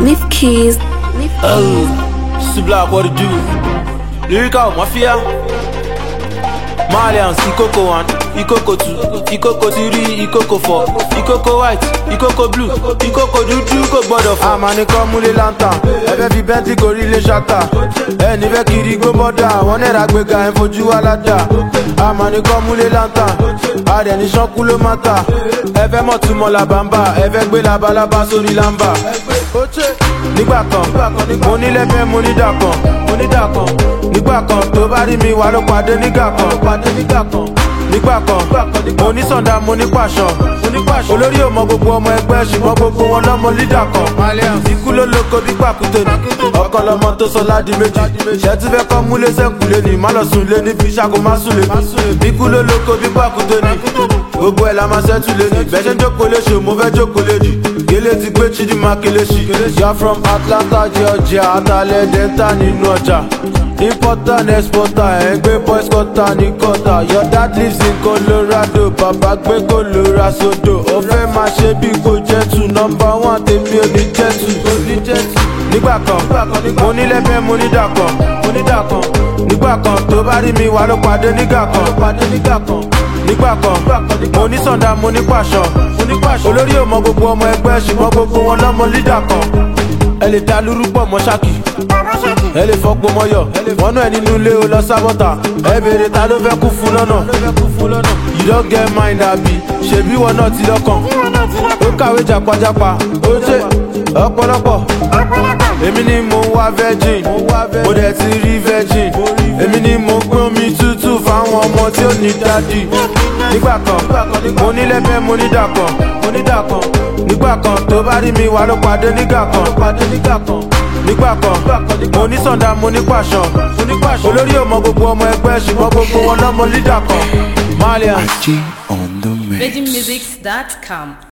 Leaf keys. Oh, Subla, what to do? Lyrical Mafia. Malians, Ikoko 1, Ikoko 2, Ikoko 3, Ikoko 4, Ikoko white, Ikoko blue, Ikoko dúdú kò gbọ́dọ̀ fọ́. àmàní kan múlé lanta ẹfẹ fi bẹntì gorí ilé ṣáta ẹni fẹ kiri gbó bọdà wọn náírà gbéga ẹ fojú wa ládà àmàní kan múlé lanta àdẹni sọkú ló má ta ẹfẹ mọtúmọ làbàmbà ẹfẹ gbé labalábá sórí làmbà. nígbà kan mo ní lẹ́fẹ̀ẹ́ mo ní dàkan mo ní dàkan nígbà kan tó bá rí mi wà ló pàdé nígbà kan pàdé nígbà kan nígbà kan mo ní sọ̀dá mo ní pàṣọ olórí ò mọ gbogbo ọmọ ẹgbẹ́ ṣùgbọ́n gbogbo wọn lọ́mọ lídà kan ikú ló lóko bí pàkúté ni ọkọ lọmọ tó sọ ládi méjì ṣẹ́tí fẹ́ kọ́ múlé sẹ́kùlé ni má lọ sùn lé níbi ṣàkó má sùn lé ikú ló lóko bí pàkúté ni gbogbo ẹ̀ la máa ṣẹ́tù lé ní bẹ́ẹ̀ ṣe ń jókòó léṣe mo fẹ́ jókòó léjì gélé ti gbé chidi makeleshi ya from atlanta georgia atalẹ delta nínú ọjà importer and exporter ẹ̀ ń gbé boys quarter ní quarter your dad lives in colorado bàbá gbé colorado sodo ó fẹ́ máa ṣe bí kò jẹ́ tù nọmba one tèmi ò ní jẹ́ tù nígbà kan mo ní lẹ́fẹ̀ẹ́ mo ní dàkan mo ní dàkan nígbà kan tó bá rí mi wà ló pàdé nígbà kan pàdé nígbà kan nígbà kan mo ní sọ̀dá mo ní pàṣọ olórí ò mọ gbogbo ọmọ ẹgbẹ́ ṣùgbọ́n gbogbo wọn lọ́mọ lídà kan ẹ lè ta lúrú pọ̀ mọ́ ṣáàkì ẹ lè fọ́pọ̀ mọ́yọ̀ wọnú ẹ nínú ilé o lọ sábọ́tà ẹ béèrè ta ló fẹ́ kú fún lọ́nà you don get mind àbí ṣèbí wọn náà ti lọ́kàn ó kàwé jàpájàpá ó jẹ́ ọ̀pọ̀lọpọ̀ èmi ni mo ń wá virgin mo dẹ̀ ti rí virgin èmi ni mo ń gbọ́n mi tútù fáwọn ọmọ tí ó ní dádì nígbà kan mo ní lẹ́fẹ̀ẹ́ mo ní dàkan mo ní dàkan nígbà kan tó bá rí mi wà ló pàdé nígbà kan pàdé nígbà kan nígbà kan mo ní sọ̀dá mo ní pàṣọ olórí ò mọ gbogbo ọmọ ẹgbẹ́ ṣùgbọ́n gbogbo wọn lọ́mọ lídà kan malian. G on the mix. VeggieMusics.com